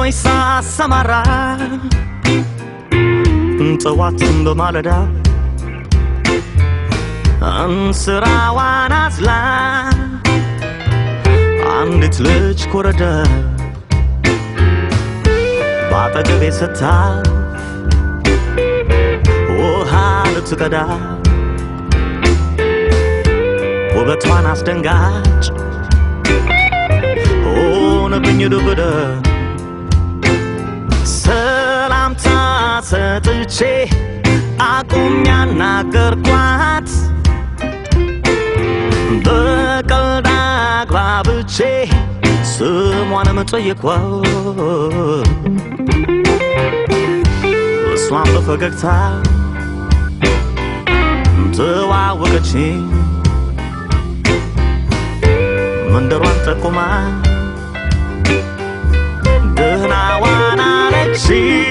ሰማይ ሳሰማራ ጠዋትን በማለዳ እንስራዋን አዝላ አንዲት ልጅ ኮረደ በአጠገቤ ስታልፍ ውሃ ልትቀዳ ውበቷን አስደንጋጭ ሆነብኝ ዱብደ ሰላምታ ሰጥቼ አቁም ያናገርኳት በቀልድ አግባብቼ ስሟንም ጠየኳት እሷን በፈገግታ ተዋወቀችኝ መንደሯን ጠቁማ ደህና ዋና አለች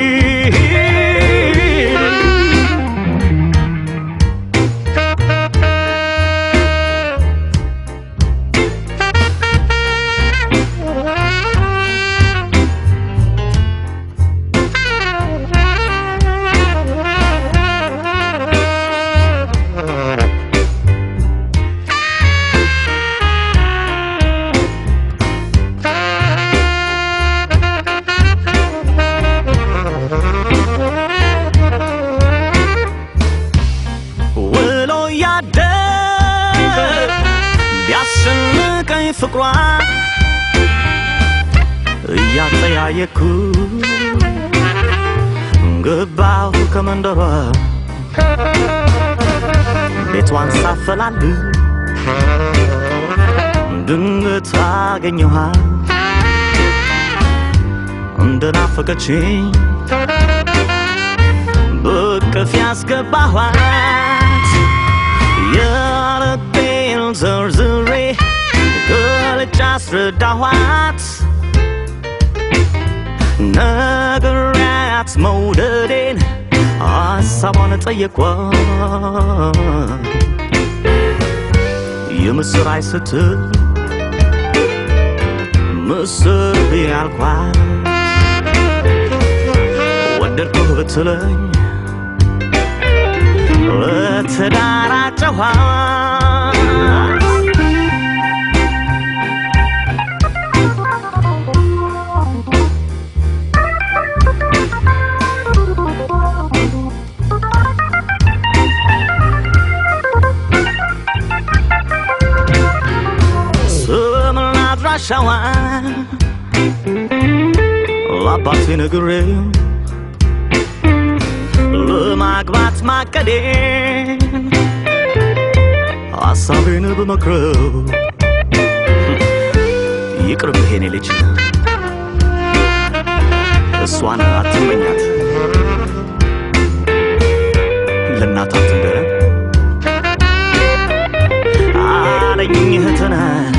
ውሎ ያደር ቢያስጨንቀኝ ፍቅሯ እያጠያየኩ ገባሁ ከመንደሯ ቤቷን ሳፈላል ድንገት አገኘኋት እንደናፈቀችኝ በቅፍ ያስገባኋት የልቤን ዘርዝሬ ገልጬ አስረዳኋት ነግሬያት መውደዴን ሀሳቧን ጠየኳት የምስራች ስትል ምስር ብያልኳት ወደድኩህ ብትለኝ ለትዳር አጨኋት ስምና አድራሻዋን ለአባቴ ነግሬው ለማግባት ማቀዴን ሐሳቤን ብመክረው ይቅርብህ የኔ ልጅ እሷን አትመኛት ለእናት አትንገረ አለኝ እህትነት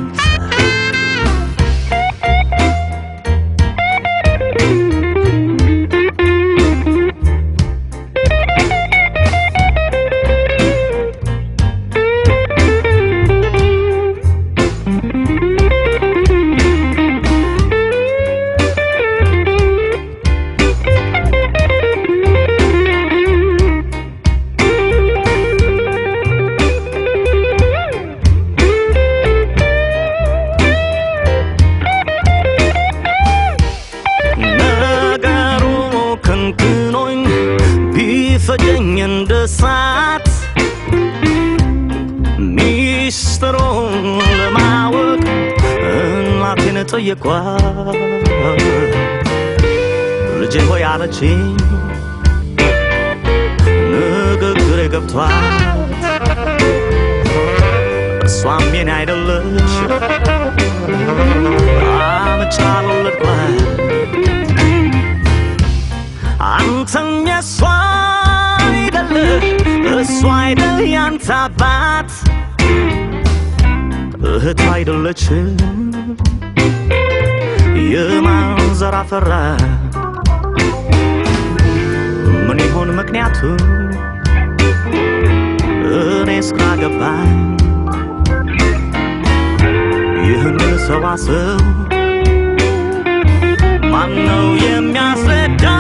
ነገሩ ክንክኖኝ ቢፈጀኝ እንደ ሳት ሚስጥሩን ለማወቅ እናቴን ጠየኳት። ልጄ ሆይ አለችኝ ንግግሬ ገብቷት እሷም የኔ አይደለች አምጫ ወለድኳት አንተም የሷ አይደለህ እሷ አይደል ያንተ አባት እህት አይደለች የማን ዘር አፈራ ምን ይሆን ምክንያቱ እኔ እስካገባኝ ይህን ሰዋሰው ማነው የሚያስረዳ